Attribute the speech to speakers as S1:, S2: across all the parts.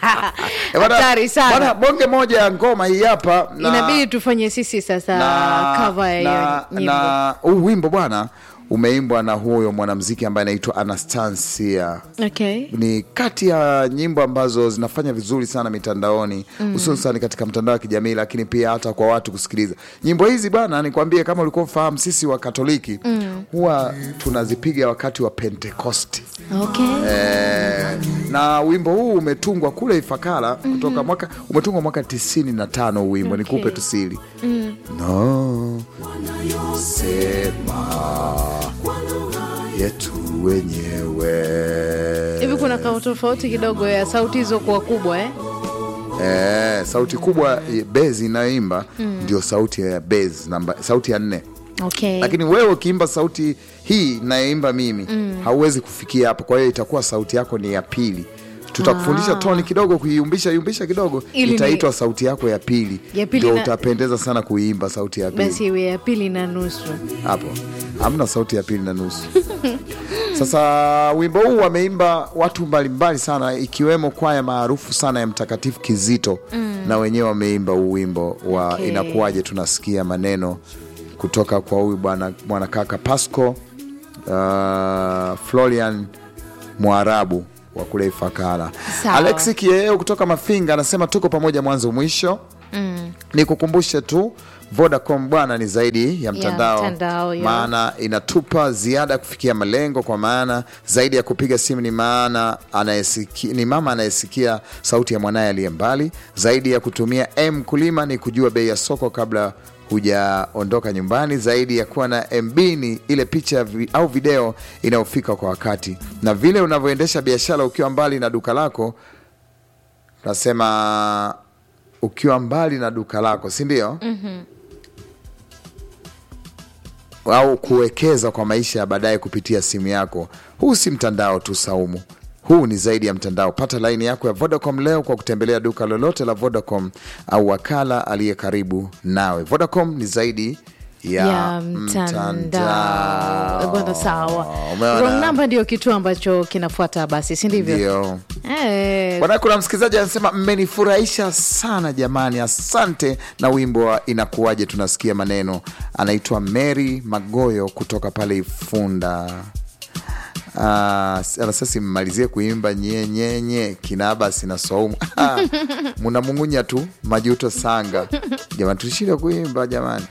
S1: Eh, bwana-
S2: Hatari sana.
S1: bwana, bonge moja ya ngoma hii hapa na-
S2: inabidi tufanye sisi sasa cover ya
S1: na,
S2: hiyo nyimbo
S1: na huu wimbo bwana umeimbwa na huyo mwanamziki ambaye anaitwa Anastasia
S2: okay.
S1: ni kati ya nyimbo ambazo zinafanya vizuri sana mitandaoni hususan katika mtandao wa kijamii lakini pia hata kwa watu kusikiliza nyimbo hizi bwana nikwambie kama ulikuwa ufahamu sisi wa katoliki huwa tunazipiga wakati wa pentekosti
S2: Okay.
S1: Eh, na wimbo huu umetungwa kule Ifakara kutoka mwaka umetungwa mwaka tisini na tano huu wimbo
S2: Okay.
S1: nikupe tu siri no sema yetu wenyewe
S2: hivi kuna kao tofauti kidogo ya sauti hizo kuwa kubwa eh?
S1: eh, sauti kubwa eh, bezi inayoimba ndio sauti ya bezi namba sauti ya nne
S2: okay.
S1: lakini wewe ukiimba sauti hii inayoimba mimi hauwezi kufikia hapo kwa hiyo itakuwa sauti yako ni ya pili tutakufundisha toni kidogo kuiumbisha yumbisha kidogo
S2: Ili ni-
S1: itaitwa sauti yako ya pili
S2: Ya pili
S1: ndio
S2: na-
S1: utapendeza sana kuiimba sauti ya pili
S2: basi iwe ya pili na nusu
S1: hapo hamna sauti ya pili na nusu sasa wimbo huu wameimba watu mbalimbali sana ikiwemo kwaya maarufu sana ya mtakatifu kizito na wenyewe wameimba huu wimbo wa
S2: Okay.
S1: inakuwaje tunasikia maneno kutoka kwa huyu bwana mwanakaka pasco uh, florian mwarabu wa kule ifakara
S2: Sawa.
S1: alexi kieo kutoka mafinga anasema tuko pamoja mwanzo mwisho nikukumbushe tu vodacom bwana ni zaidi ya mtandao,
S2: mtandao, ya.
S1: maana inatupa ziada kufikia malengo kwa maana zaidi ya kupiga simu ni maana anayesikia, ni mama anayesikia sauti ya mwanaye aliye mbali zaidi ya kutumia m kulima ni kujua bei ya soko kabla hujaondoka nyumbani zaidi ya kuwa na mb ni ile picha vi, au video inayofika kwa wakati na vile unavyoendesha biashara ukiwa mbali na duka lako nasema ukiwa mbali na duka lako si ndio mm-hmm. au kuwekeza kwa maisha ya baadaye kupitia simu yako huu si mtandao tu saumu huu ni zaidi ya mtandao pata laini yako ya vodacom leo kwa kutembelea duka lolote la vodacom au wakala aliye karibu nawe vodacom ni zaidi ya,
S2: ya mtandao bwana sawa
S1: Umeona?
S2: wrong number ndio kitu ambacho kinafuata basi si ndivyo
S1: ndio
S2: Eh,
S1: Bwana, kuna msikilizaji anasema mmenifurahisha sana jamani, asante na wimbo wa inakuwaje tunasikia maneno. Anaitwa Mary Magoyo kutoka pale Ifunda. Uh, anasema mmalizie kuimba nyenyenye kinaba sina saumu munamung'unya tu majuto sanga jamani, tushinde kuimba jamani.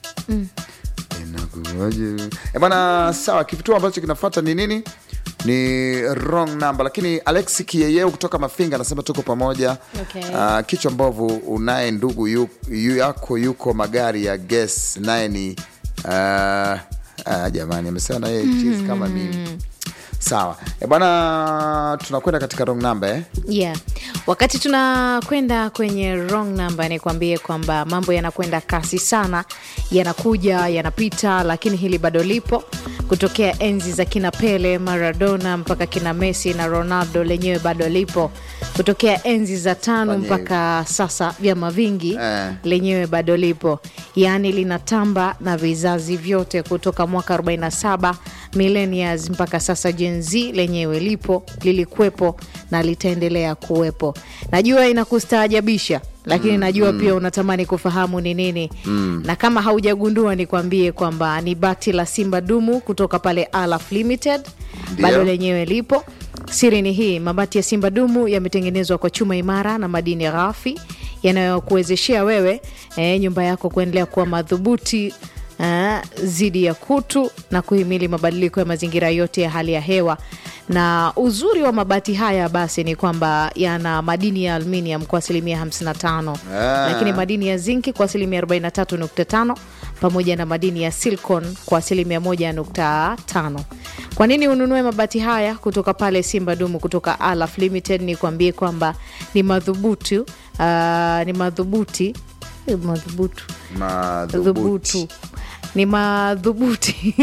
S1: Inakuwaje? Eh, bwana sawa kitu ambacho kinafuata ni nini ni wrong number lakini alexi kieyeu kutoka mafinga anasema tuko pamoja
S2: Okay.
S1: Ah, kichwa mbovu unaye ndugu yu, yu yako yuko magari ya ges naye ni ah, ah, jamani amesema naye chizi kama mimi sawa e bwana tunakwenda katika wrong number eh?
S2: yeah. wakati tunakwenda kwenye wrong number nikwambie kwamba mambo yanakwenda kasi sana yanakuja yanapita lakini hili bado lipo kutokea enzi za kina pele maradona mpaka kina messi na ronaldo lenyewe bado lipo kutokea enzi za tano
S1: Fanye
S2: mpaka sasa vyama vingi
S1: Eh.
S2: lenyewe bado lipo yaani linatamba na vizazi vyote kutoka mwaka 47 millennials mpaka sasa Gen Z lenyewe lipo lilikuwepo na litaendelea kuwepo najua inakustaajabisha lakini najua pia unatamani kufahamu ni nini na kama haujagundua nikwambie kwamba ni bati la simba dumu kutoka pale Alaf Limited
S1: Ndio.
S2: bado lenyewe lipo siri ni hii mabati ya simba dumu yametengenezwa kwa chuma imara na madini ghafi yanayokuwezeshea wewe e, nyumba yako kuendelea kuwa madhubuti eh, zidi ya kutu na kuhimili mabadiliko ya mazingira yote ya hali ya hewa na uzuri wa mabati haya basi ni kwamba yana madini ya aluminium kwa asilimia 55
S1: Ah.
S2: lakini madini ya zinki kwa asilimia 43.5 pamoja na madini ya silicon kwa asilimia 1.5 kwa nini ununue mabati haya kutoka pale simba dumu kutoka alaf limited ni kuambie kwamba ni madhubuti uh, ni madhubuti eh, madhubutu
S1: madhubuti
S2: dhubutu ni madhubuti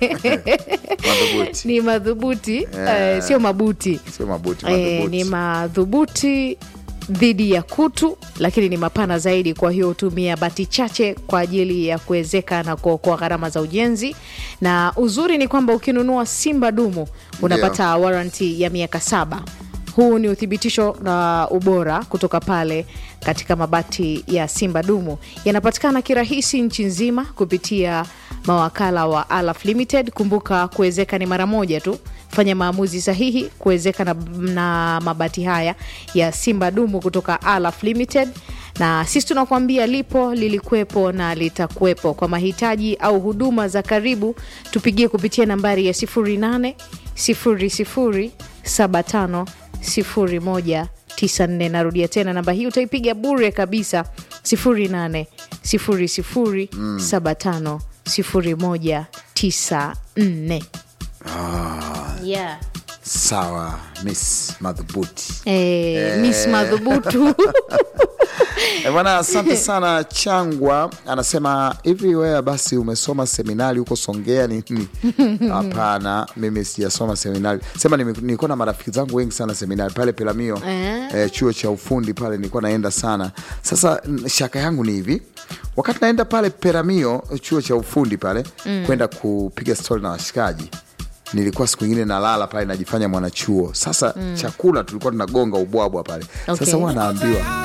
S1: madhubuti
S2: ni madhubuti
S1: Yeah.
S2: eh, sio mabuti
S1: sio mabuti
S2: Eh,
S1: madhubuti
S2: ni madhubuti dhidi ya kutu lakini ni mapana zaidi kwa hiyo hutumia bati chache kwa ajili ya kuwezeka na kuokoa gharama za ujenzi na uzuri ni kwamba ukinunua simba dumu unapata waranti ya miaka saba huu ni uthibitisho na ubora kutoka pale katika mabati ya Simba Dumu. Yanapatikana kirahisi nchi nzima kupitia mawakala wa Alaf Limited. Kumbuka kuwezeka ni mara moja tu. Fanya maamuzi sahihi kuwezeka na, na mabati haya ya Simba Dumu kutoka Alaf Limited na sisi tunakuambia lipo, lilikuwepo na litakuwepo. Kwa mahitaji au huduma za karibu, tupigie kupitia nambari ya 08 00 75 01 94. Narudia tena namba hii utaipiga bure kabisa 08 00 75 01 94. Yeah.
S1: Sawa, Miss Madhubuti.
S2: Eh, Miss Madhubutu
S1: Eh, Bwana, asante sana. Changwa anasema hivi, wewe basi umesoma seminari huko Songea nini? Hapana, mimi sijasoma seminari. Sema nime- nilikuwa na marafiki zangu wengi sana seminari pale Pelamio,
S2: Eh.
S1: eh, chuo cha ufundi pale nilikuwa naenda sana. Sasa n- shaka yangu ni hivi, wakati naenda pale Pelamio, chuo cha ufundi pale kwenda kupiga stori na washikaji nilikuwa siku ingine nalala pale najifanya mwanachuo. Sasa chakula tulikuwa tunagonga ubwabwa pale. Sasa
S2: Okay.
S1: huwa naambiwa